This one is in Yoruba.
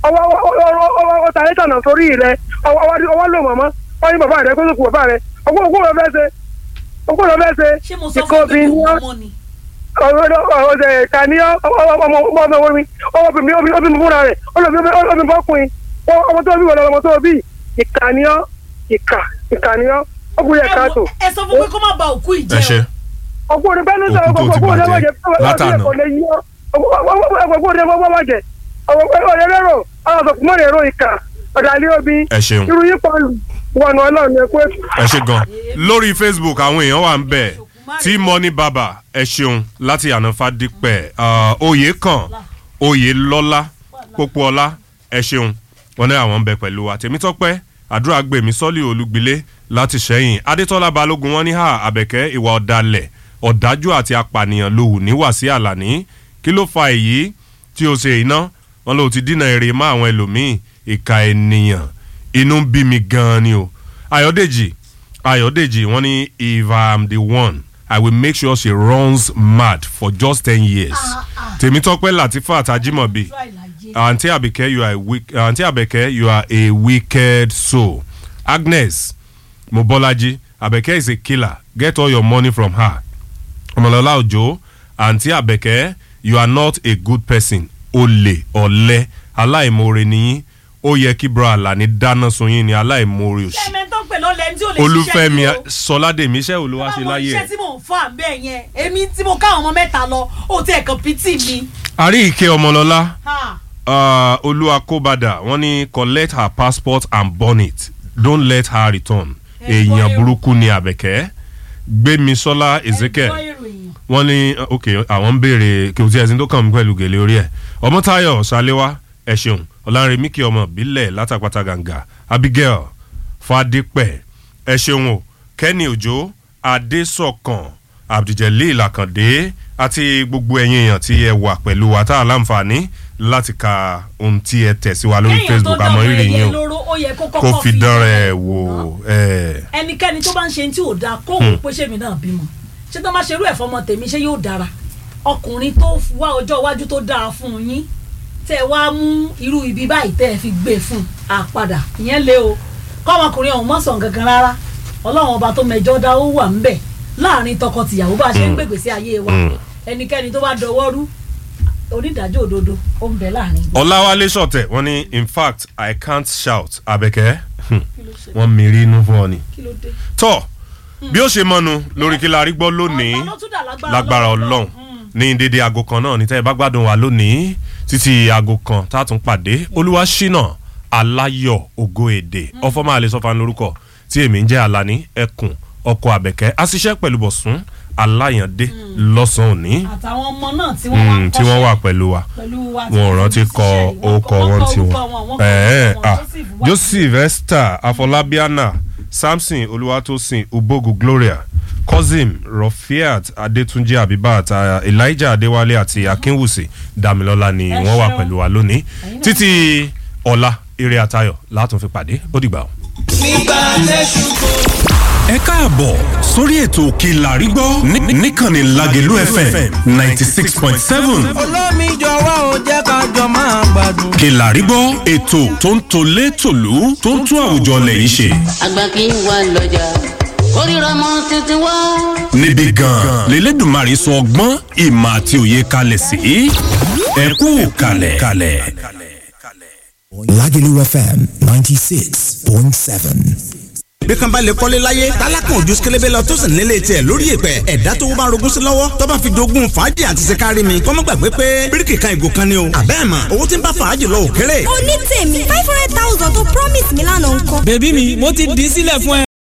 ọwọ́ ọwọ́ ta ẹ̀ta náà sórí rẹ ọwọ́ lò mọ̀mọ́ wọ́n ní bàbá rẹ kó sókù bàbá rẹ ọgbọ́n ògbó rẹ fẹ́ ṣe ọgbọ́n rẹ fẹ́ ṣe ṣé mo sọ fún pé kò mọ́ ni. ọ̀rọ̀ kàníyàn ọmọ ọmọ omi ọmọ omi omi fúnra rẹ̀ ọmọ bọ́kùnrin ọmọ tó bí wọlé ọmọ tó bí ìkàníyàn ìkà ìkàníyàn ọkùnrin ẹ̀ka tó. ẹ sọ fún pé kó má ba òkú ẹ ìjẹ́ ṣe o. ọgbọ́n bẹ́ẹ̀ ló sọ Òkú tó ti ọgbọ́n bàjẹ́ látànà. ọgbọ́n ọgbọ́n bàjẹ́ ọgbọ́n rẹ̀ ọlọ́sọ̀kùnmọ́ rẹ̀ ro ìkà ọ̀dàlẹ́ omi ẹ ṣeun irú yípo wọnà ọlọ́run ẹ pé ẹ ṣe gan lórí facebook àwọn èèyàn wà ń bẹ̀ tí money baba ẹ ṣeun láti ànáfà dípẹ̀ oyè kan oyè lọ́lá pópóọlá ẹ ṣeun wọn ní àwọn ń bẹ pẹ̀lú wa tèmítọ́pẹ́ àdúrà gbèmí sọ́lì olúgbilé láti ṣẹ́yìn adétọ́lá balógun wọn ní hà àbẹ̀kẹ́ ìwà ọ̀dàlẹ̀ ọ̀dájú àti apànìyàn lòwù ní wàsí àlàní kí ló fa èyí tí o ṣe iná wọn ló ti dínà èrè mọ́ àwọn ẹlòmíì ìka ènìyàn inú ń bí mi gan-an ni o ayọ̀dèjì ayọ̀dèjì wọ́n ní if i am the one i will make sure she runs mad for just ten years tèmítọ́pẹ́ latifat ajimobi Try láyé. aunty abike you are a wick aunty abike you are a wicked soul agnes mobolaji abeke is a killer get all your money from her ọmọlọlá òjò aunty abeke you are not a good person olè ọ̀lẹ́ aláìmoore nìyí ó yẹ kí bro alani dáná sun yín ni aláìmoore òsì ẹ̀mẹ́ tó ń pè lọ́lẹ̀ ẹni tí ò lè ṣiṣẹ́ olúfẹ́mi ni o. sọládèmí iṣẹ́ wo ló wá ṣe Báwo láyé iṣẹ́ ẹ̀. tí mò ń fà bẹ́ẹ̀ yẹn èmi tí mo ká àwọn ọmọ mẹ́ta lọ ó ti ẹ̀kan pítì mi. àrí ìké ọmọlọlá Ha. uh, olúwakóbadà wọ́n ní collect her passport and burn it don't let her return Ẹ gbọ́ èèyàn èrò. burúkú ni àbẹ̀kẹ́ gbémisọ́lá ezekiel Ẹ gbọ́ ìròyìn. wọ́n ní uh, ok àwọn ń béèrè kí o ti ẹ̀sìn tó kàn mí pẹ̀lú gèlè orí ẹ̀ ọmọtáyọ̀ ṣàléwá ẹ̀ ṣeun ọ̀lànrẹ̀mí kí ọmọ bílẹ̀ látàpátá gàǹgà abigail fadípẹ̀ ẹ̀ ṣeun o kẹ́ni òjò adésọ̀kan abdulgelil àkàndé àti gbogbo ẹ̀yin èèyàn tí ẹ wà pẹ̀lú wa tá a láǹfààní láti ka ohun tí ẹ tẹ̀ sí wa lórí Kéèyàn tó facebook dán àmọ́ ọmọ rírì ẹyẹ yín o lóró, ó yẹ kó kó kọ́kọ́ fi dán rẹ̀ wò ẹ̀ ẹnikẹ́ni tó bá ń ṣe tí ò dáa kó wò pé ṣèmi náà bímọ ṣé tó bá ṣe irú ẹ̀fọ́ ọmọ tèmi ṣé yóò dára ọkùnrin tó wá ọjọ́ iwájú tó dáa fún yín tẹ́ ẹ wá mú irú ibi báyìí tẹ́ ẹ fi gbé fún àpadà ìyẹn lé o kọ́mọkùnrin ọ̀hún mọ̀sán gangan rárá ọlọ́run ọba tó mẹjọ́ dá ó wà ńbẹ̀ láàrin tọkọ-tìyàwó bá a ṣe ń gbègbè sí ayé wa Mm. ẹnikẹ́ni tó bá dọwọ́ rú onídàájọ́ òdodo ó ń bẹ láàrin. ọláwálé sọ̀tẹ̀ wọ́n ní in fact i can't shout àbẹ̀kẹ́ wọ́n mìírí inú fún ọ ni. kí ló dé. tọ́ bí ó ṣe mọ́nu lórí kí la rí gbọ́ lónìí Ọ̀tọ̀ ló tún dà lágbára ọlọ́run ní dédé aago kan náà ní tẹ́ ẹ bá gbádùn wa lónìí títí aago kan tá a tún pàdé olúwa ṣínà aláyọ̀ ògo èdè ọfọmọ àlẹ sọfà lórúkọ tí èmi ń jẹ́ alani ẹkùn ọkọ̀ àbẹ̀kẹ́ àṣìṣe pẹ̀lú bọ̀sùn aláyàndé lọ́sàn-án òní àtàwọn ọmọ náà tí wọ́n wá mm, tí wọ́n wà pẹ̀lú wa pẹ̀lú wa tí wọn ò wọ́n rántí fi kọ ṣiṣẹ́ yìí. orúkọ Wọ́n wọn kọ tí wọn orúkọ wọn, wọ́n kọ ẹ̀ẹ́ orúkọ wọn. ah Joseph wá- joseph esther afọlábíànà samson olúwatósìn ubogu gloria cousin rofiat adétúnjì abibat ah, elijah adéwálé àti akínwùsì damilola ni Ẹ wọ́n wà ṣeun. pẹ̀lú wa lónìí Ẹ̀yin náà. títí ọ̀la eré àtayọ̀ látún fi pàdé ó dìgbà o. ẹ káàbọ̀ sórí ètò òkè làrí gbọ́ ní- níkànnì lágẹ̀lú fm ninety six point seven olómi jọ̀wọ́ ò jẹ́ ká jọ máa gbádùn. òkè làrí gbọ́ ètò tó ń tolé tòlú tó ń tún àwùjọ lẹ́yìn ṣe àgbà kì í wà lọ́jà kórìíra mọ́ títí wá. níbi gan-an lélẹ́dùnmarè sọ ọgbọ́n ìmọ̀ àti òye kalẹ̀ sí ẹ kú kalẹ̀ kalẹ̀. Lagelu FM 96.7. bí kan bá lè kọ́lé láyé tálákàn ojú sikélébé lọ tó sì nílé tiẹ̀ lórí ìpẹ́ ẹ̀dá tó bá rogún sí lọ́wọ́ tó bá fi jogún fàájì àti sikari mi kọ́mọ́ gbàgbé pé bíríkì kan ìgò kan ni o àbẹ́ẹ̀ mọ̀ owó tí ń bá fàájì lọ òkèrè. onítèmi five hundred thousand tó promise mi lánàá ńkọ́. bèbí mi mo ti dì í sílẹ̀ fún ẹ.